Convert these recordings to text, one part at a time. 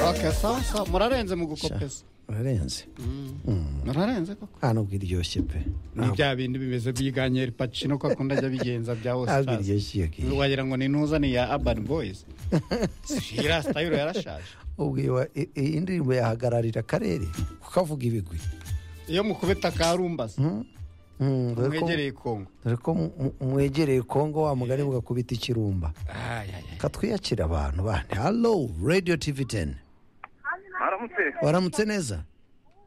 Okay, sawa sawa murarenze mu gukopeza urarenze murarenze koko nta nubwo iryoshye pe ni bya bindi bimeze byiganyeri pacino ko akunda ajya bigenza bya ntabwo ositazi iryoshye kiyo wagira ngo ni ntuza ni ya abani boyizi iriya sitayiro yarashaje ubwiwe i- i- indirimbo yahagararira akarere kukavuga ibigwi iyo mukubita akarumbaza Mm? Mm, dore ko- mwegereye kongo dore ko mu- mu- mwegereye kongo wa mugani mugakubita ikirumba Ay, ay, ay. katwiyakira abantu bandi halo radio tv 10 Aramutse. waramutse neza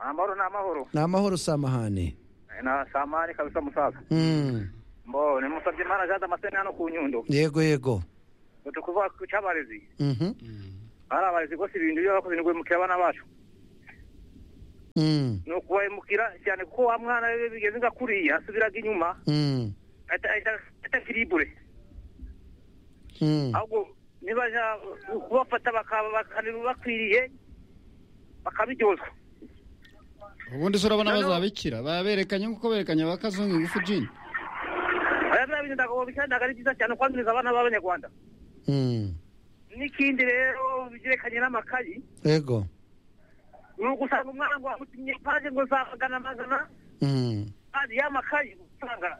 Amahoro ni amahoro. ni amahoro samahane Eh, Na samani kabisa musaza. Mm, Mbo ni musabye mara jada masene hano ku nyundo. yego yego Turi kuvuga ku cyabarezi. Mhm, Ari abarezi rwose ibintu iyo bakoze ngo bimukira abana bacu. mm, Ni ukubahemukira cyane kuko wa mwana we bigeze nga kuriya asubiraga inyuma mm, ahita- ahita ahita kiribure. mm. Ahubwo nibaja kubafata bakaba bakani- bakwiriye bakabiryozwa. ubundi se urabona No, no. bazabikira baberekanye nk'uko berekanye ba kazungu ingufu jini Aya ni abintu ndagabo bishyira ntabwo ari byiza cyane kwangiza abana b'abanyarwanda. Mm. N'ikindi rero bigerekanye n'amakayi yego ni ugusanga umwana ngo amutumye paje ngo zamagana magana Mm, kandi y'amakayi usanga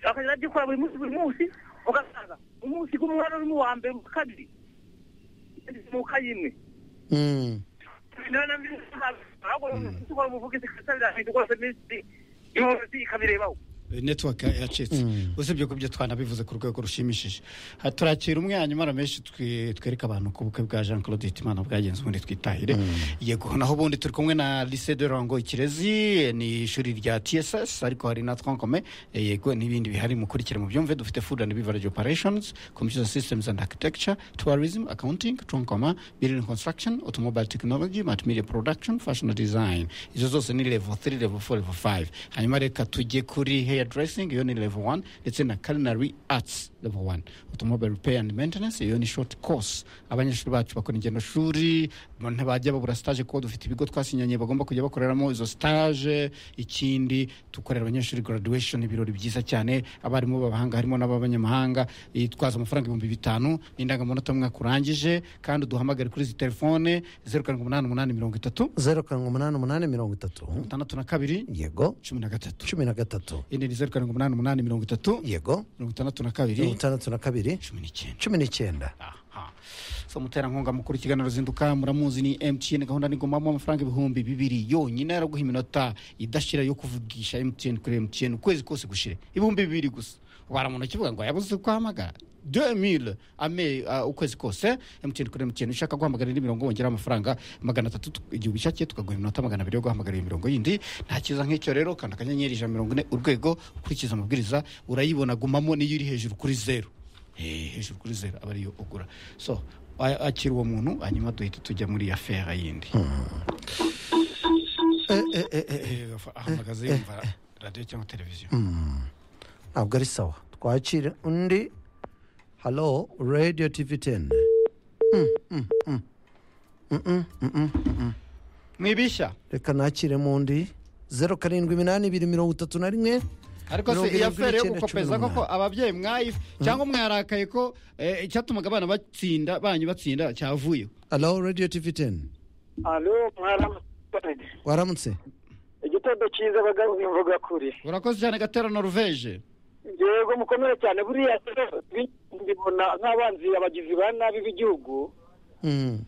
akajya agikora buri munsi buri munsi ugasanga umunsi k'umwana urimo uwa mbere mu kabiri mu kayi imwe mm. niyo na mbere ntabwo dukora umuvugizi kasa birahinduka rwose minsi imuzi ikabirebaho netiwaka yacitse Mm. usibye ko ibyo twanabivuze ku rwego rushimishije Ha, turakira umwe hanyuma hari menshi twe- twereka abantu ku bukwe bwa jean claude hitimana bwagenze ubundi twitahire yego naho ubundi turi kumwe na lycée de rango ikirezi ni ishuri rya tss ariko hari na twankome eh, yego n'ibindi bihari mukurikire mu byumve dufite food and beverage operations computer systems and architecture tourism accounting twankoma building construction automobile technology multimedia production fashion design izo zose ni level 3 level 4 level 5 hanyuma reka tujye kuri hair dressing iyo ni level 1 ndetse na culinary arts level 1 automobile repair and maintenance iyo ni short course abanyeshuri bacu bakora ingendo shuri ntibajya babura stage kuko dufite ibigo twasinyanye bagomba kujya bakoreramo izo stage ikindi dukorera abanyeshuri graduation ibirori byiza cyane abarimu b'abahanga harimo n'ab'abanyamahanga yitwaza amafaranga ibihumbi bitanu n'indangamanota mwaka urangije kandi uduhamagare kuri izi telefone zeru karindwi umunani umunani mirongo itatu zeru karindwi umunani umunani mirongo itatu itandatu na kabiri yego cumi na gatatu cumi na gatatu indi ni zeru karindwi umunani umunani mirongo itatu yego mirongo itandatu na mirongo kabiri itandatu na kabiri cumi n'icyenda cumi n'icyenda aha so muterankunga mukuru ikiganiro zinduka muramuzi ni mtn gahunda nigomamo amafaranga ibihumbi bibiri yonyine yaraguha iminota idashira yo kuvugisha mtn kuri mtn ukwezi kose gushire ibihumbi bibiri gusa ubara mu ntoki uvuga ngo yabuze kuhamagara 2000 ame uh, ukwezi kose mtn kuri mtn ushaka guhamagara indi mirongo wongera amafaranga magana atatu tu- igihe ubishakiye tukaguha iminota magana abiri yo guhamagara iyo mirongo yindi nta kiza nk'icyo rero kanda akanyenyeri ijana na mirongo ine urwego ukurikiza amabwiriza urayibona gumamo niyo iri hejuru kuri zeru Eh, hejuru kuri zeru aba ariyo ugura so a- akira uwo muntu hanyuma duhita tujya muri ya fera yindi Eh, ahamagaza yumva radiyo cyangwa televiziyo ntabwo ari sawa twakire undi halo radio tv 10 mwibishya reka nakiremo undi zeru karindwi iminani ibiri mirongo itatu na rimwe ariko Mirongo se iya irindwi fera yo n'icyenda, cumi gukopeza n'umunani. koko ababyeyi mwayi cyangwa mwarakaye ko eh, icyatumaga abana batsinda banyu batsinda cyavuyeho halo radio tv 10 alo mwaramutonede waramutse igitondo cyiza bagabo bimvuga kuri urakoze cyane gatera noruveje yego mukomere cyane buriya rero mbibona nk'abanzi abagizi ba nabi b'igihugu Mm.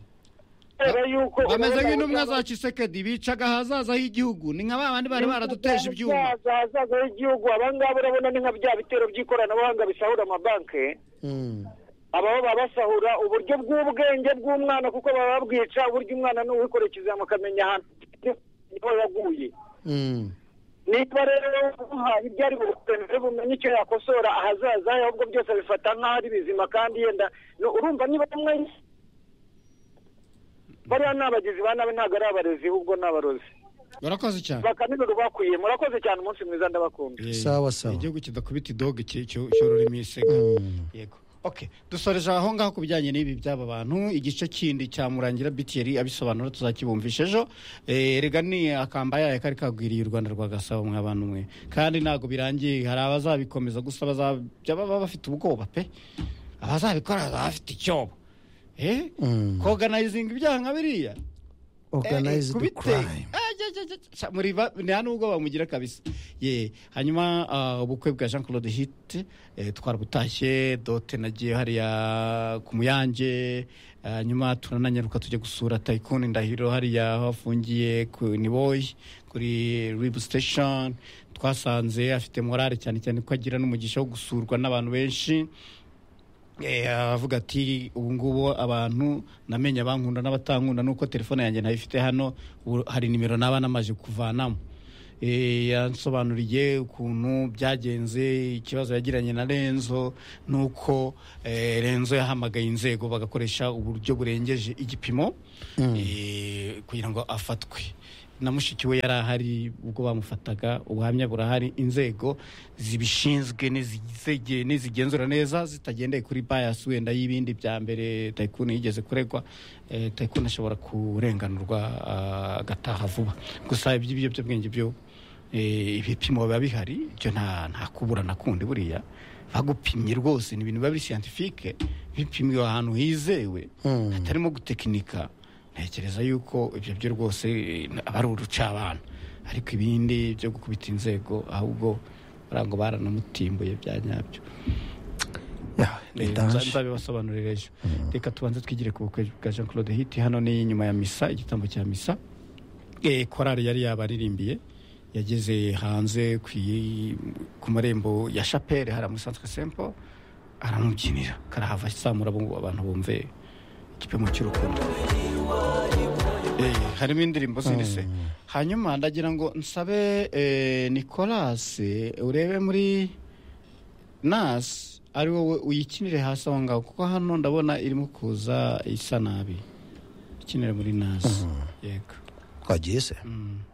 kubera yuko bameze nk'intumwa za kisekedi bicaga ahazaza h'igihugu ni nka ba bandi bari baraduteje ibyuma ahazaza h'igihugu abangaba urabona ni nka bya bitero by'ikoranabuhanga bisahura amabanki Mm. ababa babasahura uburyo bw'ubwenge bw'umwana kuko baba babwica uburyo umwana ni uwikora ikizama akamenya ahantu niho yaguye Mm. niba rero muhaye ibyo ari bukuremere bumenye icyo yakosora ahazaza he ahubwo byose bifata nk'aho ari bizima kandi yenda no- urumva niba bamwe bariya ni abagizi ba nabi ntabwo ari abarezi ahubwo ni abarozi urakoze cyane bakanijoro bakwiye murakoze cyane umunsi mwiza ndabakunda Eh, Sawa, sawa. igihugu kidakubita idoge cyo- cyo- cyororema isega yego ok dusoreje aho ngaho ku bijyanye n'ibi by'aba bantu igice kindi cyamurangira bitiyeri abisobanura tuzakibumvisha ejo Eh, erega ni akamba yayo kari kagwiriye u rwanda rwa gasabo mwa bantu mwe kandi ntabwo birangiye hari abazabikomeza gusa bazajya baba bafite ubwoba pe abazabikora baba bafite icyobo eh koganayinga ibyaha nka biriya oruganayizidi kubite- kurayime Ah, ja, ja, ja, ja, muriba nta nubwo bamugira kabisa ye hanyuma ah, ubukwe bwa jean claude hit eh, twarabutashye dote nagiye hariya ku muyange hanyuma turananyaruka tujya gusura tayikuni ndahiro hariya aho afungiye ku niboyi kuri ribu station twasanze afite morale cyane cyane ko agira n'umugisha wo gusurwa n'abantu benshi Eh, aravuga ati ubu ngubu abantu namenye abankunda n'abatankunda nuko telefone yanjye ntayifite hano ubu hari nimero naba namaze kuvanamo Eh, yansobanuriye ukuntu byagenze ikibazo yagiranye na renzo nuko eh, renzo yahamagaye inzego bagakoresha uburyo burengeje igipimo eh, kugira ngo afatwe na mushiki we yari ahari ubwo bamufataga ubuhamya burahari inzego zibishinzwe n'izige- n'izigenzura neza zitagendeye kuri bias wenda y'ibindi bya mbere tayikuni yigeze kuregwa eh, tayikuni ashobora kurenganurwa ah, agataha vuba gusa iby'ibiyobyabwenge byo eh, ibipimo biba bihari ibyo nta nta kuburana kundi buriya bagupimye rwose ni ibintu biba biri siyantifike bipimiwe ahantu hizewe hatarimo gutekinika ntekereza yuko ibyo byo rwose eh, aba ari urucabana ariko ibindi byo gukubita inzego ahubwo ngo baranamutimbuye bya nyabyo Eh, nza- ntaje nzabibasobanurira ejo reka tubanze twigire ku bukwe bwa jean claude hiti hano ni nyuma ya misa igitambo cya misa Eh, korali yari yabaririmbiye yageze hanze ku i- ku marembo ya shapeli hari amusanzwe sempo aramubyinira karahava samura abo ngo abantu bumve igipimo cy'urukundo Eh, harimo indirimbo zindi se hanyuma ndagira ngo nsabe eh, nikolasi urebe muri nasi ari wowe uyikinire hasi aho ngaho kuko hano ndabona irimo kuza isa nabi ikinire muri nasi yego twagiye se Mm.